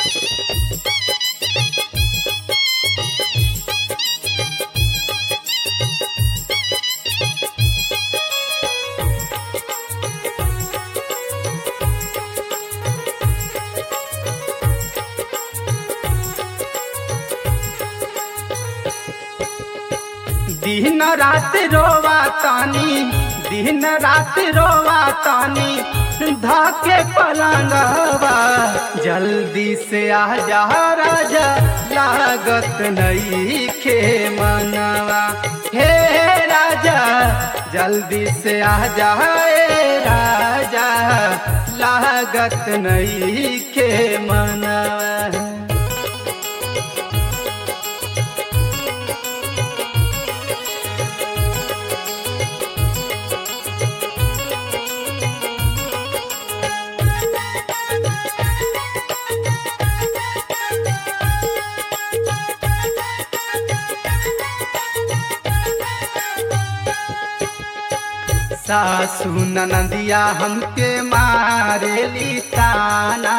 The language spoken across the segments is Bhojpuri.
दिन रात रोवा तानी दिन रात रोवा तानी धाके पलंगवा जल्दी से आ जा राजा लागत नहीं खे मनवा हे राजा जल्दी से आ जा ए राजा लागत नहीं खे मनवा सासू ननदिया हमके मारेली ताना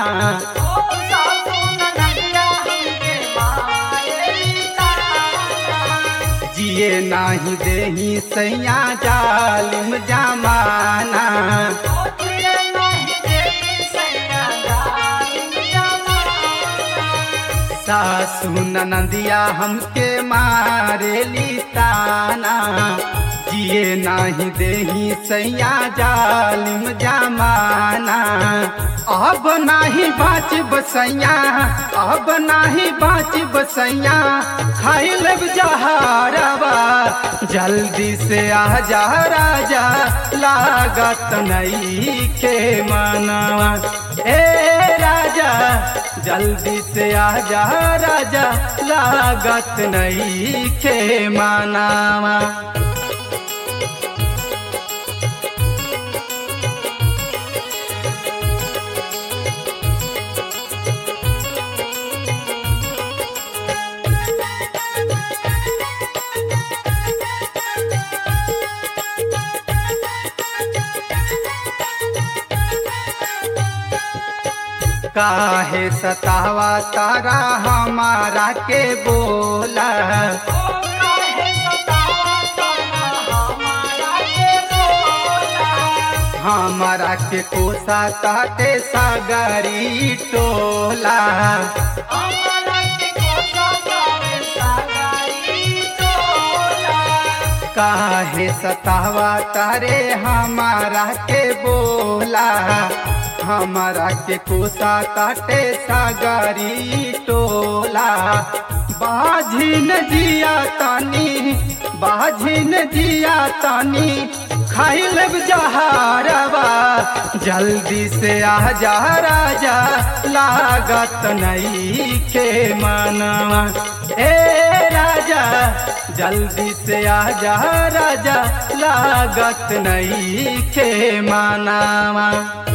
जिए नाही देही सैया जालिम जमाना सासू ननदिया हमके मारेली ताना जिए नाही देही सैया जालिम जमाना अब नाही बाच बसैया अब नाही बाच बसैया खाई लब जहारवा जल्दी से आ जा राजा लागत नहीं के मनवा ए राजा जल्दी से आ जा राजा लागत नहीं के मनावा काहे सतावा तारा हमारा के बोला हमारा के कोसा ताटे सागरी टोला काहे सतावा तारे हमारा के बोला हमारा के कोसा काटे सागरी टोला बाझिन जिया तानी बाझिन जिया तानी खाई लब जहारवा जल्दी से आ जा राजा लागत नहीं के मनवा ए राजा जल्दी से आ जा राजा लागत नहीं के मनावा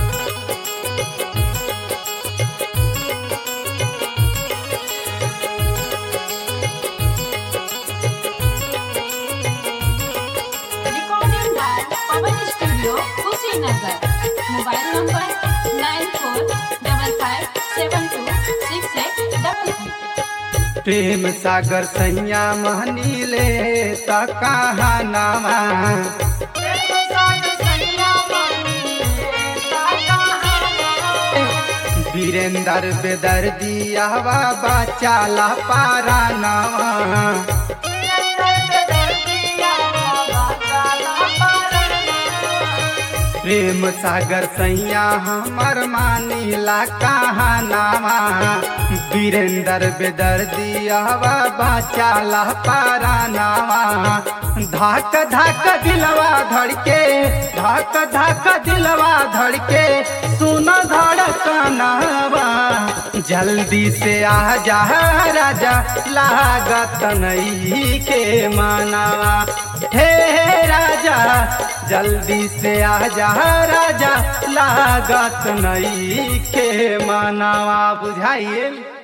Recording by Pawan Studio, Kushinagar. Mobile number nine four double five seven two six eight double three. प्रेम सागर सैया महनी ले त कहाँ नामा वीरेंद्र बेदर दिया बाबा चाला पारा नामा प्रेम सागर सैया हमर मानीला कहाँ नामा वीरेंद्र बेदर दिया बाबा चाला पारा नामा धाक धाक दिलवा धड़के धाक धाक दिलवा धड़के सुन धड़कनवा जल्दी से आ जा राजा लागत नहीं के मानवा हे राजा जल्दी से आ जा राजा लागत नहीं के मानवा बुझाइए